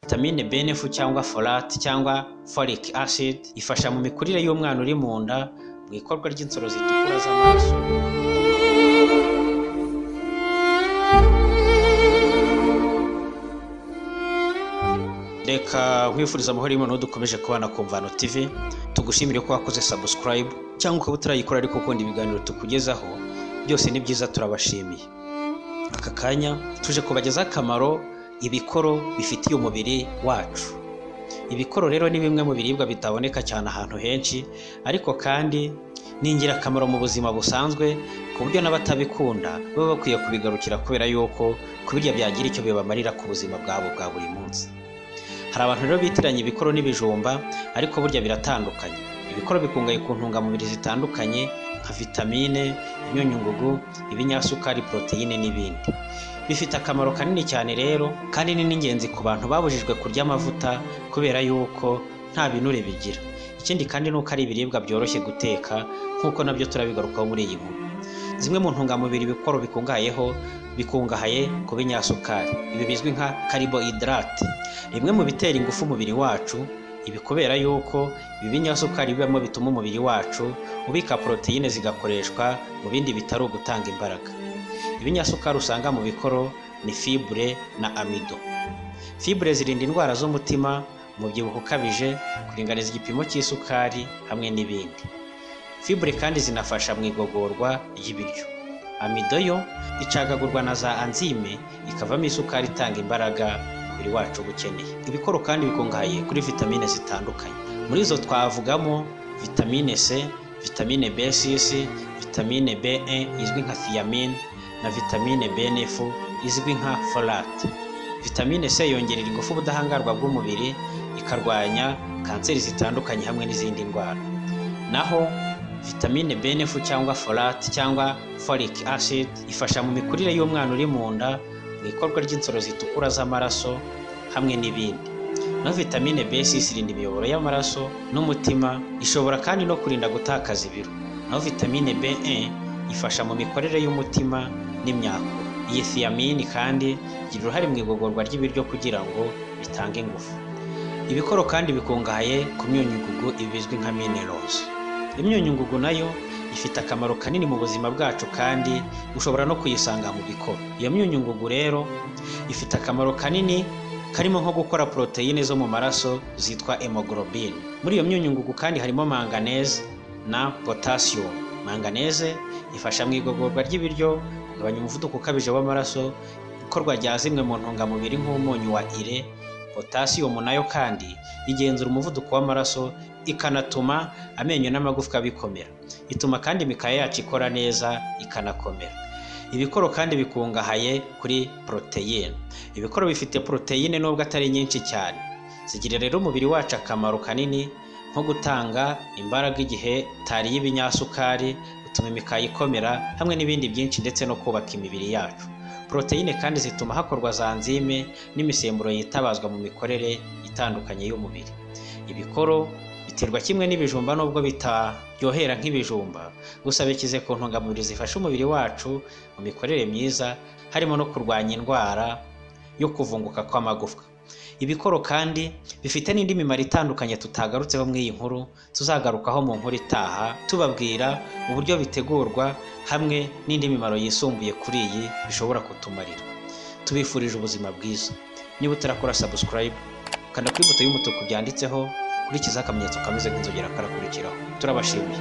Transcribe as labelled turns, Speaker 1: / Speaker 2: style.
Speaker 1: Vitamine BNF cyangwa folate cyangwa folic acid ifasha mu mikurire y'umwana uri mu nda, mu ikorwa ry'insoro zitukura z'amaraso. Reka nkwifuriza amahoro y'Imana dukomeje kubana Imvano TV, tugushimire ko wakoze subscribe cyangwa ukaba utarayikora ariko ukunda ibiganiro tukugezaho, byose ni byiza turabashimiye. Aka kanya tuje kubagezaho akamaro ibikoro bifitiye umubiri wacu. Ibikoro rero ni bimwe mu biribwa bitaboneka cyane ahantu henshi, ariko kandi ni ingirakamaro mu buzima busanzwe ku buryo n'abatabikunda baba bakwiye kubigarukira kubera yuko kubirya byagira icyo bibamarira ku buzima bwabo bwa buri munsi. Hari abantu rero bitiranya ibikoro n'ibijumba ariko burya biratandukanye. Ibikoro bikungahaye ku ntungamubiri zitandukanye nka vitamine, imyunyungugu, ibinyasukari, poroteyine n'ibindi. Bifite akamaro kanini cyane rero kandi ni n'ingenzi ku bantu babujijwe kurya amavuta kubera yuko nta binure bigira. Ikindi kandi ni uko ari ibiribwa byoroshye guteka nk'uko nabyo turabigarukaho muri iyi nkuru. Zimwe mu ntungamubiri ibikoro bikungahayeho bikungahaye ku binyasukari, ibi bizwi nka carbohydrate, rimwe mu bitera ingufu umubiri wacu, ibi kubera yuko ibi binyasukari bibamo bituma umubiri wacu ubika poroteyine zigakoreshwa mu bindi bitari ugutanga imbaraga. Ibinyasukari usanga mu bikoro ni fibure na amido. Fibure zirinda indwara z'umutima, umubyibuho ukabije, kuringaniza igipimo cy'isukari hamwe n'ibindi. Fibure kandi zinafasha mu igogorwa ry'ibiryo. Amido yo icagagurwa na za anzime ikavamo isukari itanga imbaraga umubiri wacu uba ukeneye. Ibikoro kandi bikungahaye kuri vitamine zitandukanye. Muri zo twavugamo vitamine C, vitamine B6, vitamine B1 izwi nka thiamine na vitamine BNF izwi nka folate. Vitamine C yongerera ingufu ubudahangarwa bw'umubiri, ikarwanya kanseri zitandukanye hamwe n'izindi ndwara. Naho vitamine BNF cyangwa folate cyangwa folic acid ifasha mu mikurire y'umwana uri mu nda, mu ikorwa ry'insoro zitukura z'amaraso hamwe n'ibindi. Na vitamine B6 irinda imiyoboro y'amaraso n'umutima, ishobora kandi no kurinda gutakaza ibiro. Naho vitamine B1 ifasha mu mikorere y'umutima n'imyakura. Iyi thiamine kandi igira uruhare mu igogorwa ry'ibiryo kugira ngo bitange ingufu. Ibikoro kandi bikungahaye ku myunyungugu ibizwi nka minerals. Imyunyungugu nayo ifite akamaro kanini mu buzima bwacu kandi ushobora no kuyisanga mu bikoro. Iyo myunyungugu rero ifite akamaro kanini karimo nko gukora poroteyine zo mu maraso zitwa hemoglobine. Muri iyo myunyungugu kandi harimo manganese na potassium. Manganese ifasha mu igogorwa ry'ibiryo, kugabanya umuvuduko ukabije w'amaraso, ikorwa rya zimwe mu ntungamubiri nk'umunyu wa ire, potassium nayo kandi igenzura umuvuduko w'amaraso ikanatuma amenyo n'amagufwa bikomera. Ituma kandi imikaya yacu ikora neza ikanakomera. Ibikoro kandi bikungahaye kuri poroteyine. Ibikoro bifite poroteyine nubwo atari nyinshi cyane. Zigira rero umubiri wacu akamaro kanini nko gutanga imbaraga igihe utariye ibinyasukari, gutuma imikaya ikomera hamwe n'ibindi byinshi ndetse no kubaka imibiri yacu. Poroteyine kandi zituma hakorwa za anzime n'imisemburo yitabazwa mu mikorere itandukanye y'umubiri. Ibikoro biterwa kimwe n'ibijumba nubwo bitaryohera nk'ibijumba, gusa bikize ku ntungamubiri zifasha umubiri wacu mu mikorere myiza, harimo no kurwanya indwara yo kuvunguka kw'amagufwa. Ibikoro kandi bifite n'indi mimaro itandukanye tutagarutseho muri iyi nkuru, tuzagarukaho mu nkuru itaha, tubabwira uburyo bitegurwa hamwe n'indi mimaro yisumbuye kuri iyi bishobora kutumarira. Tubifurije ubuzima bwiza. Niba utarakora subscribe, kanda kuri ifoto y'umutuku byanditseho, kurikizaho akamenyetso kameze nk'inzogera karakurikiraho. Turabashimiye.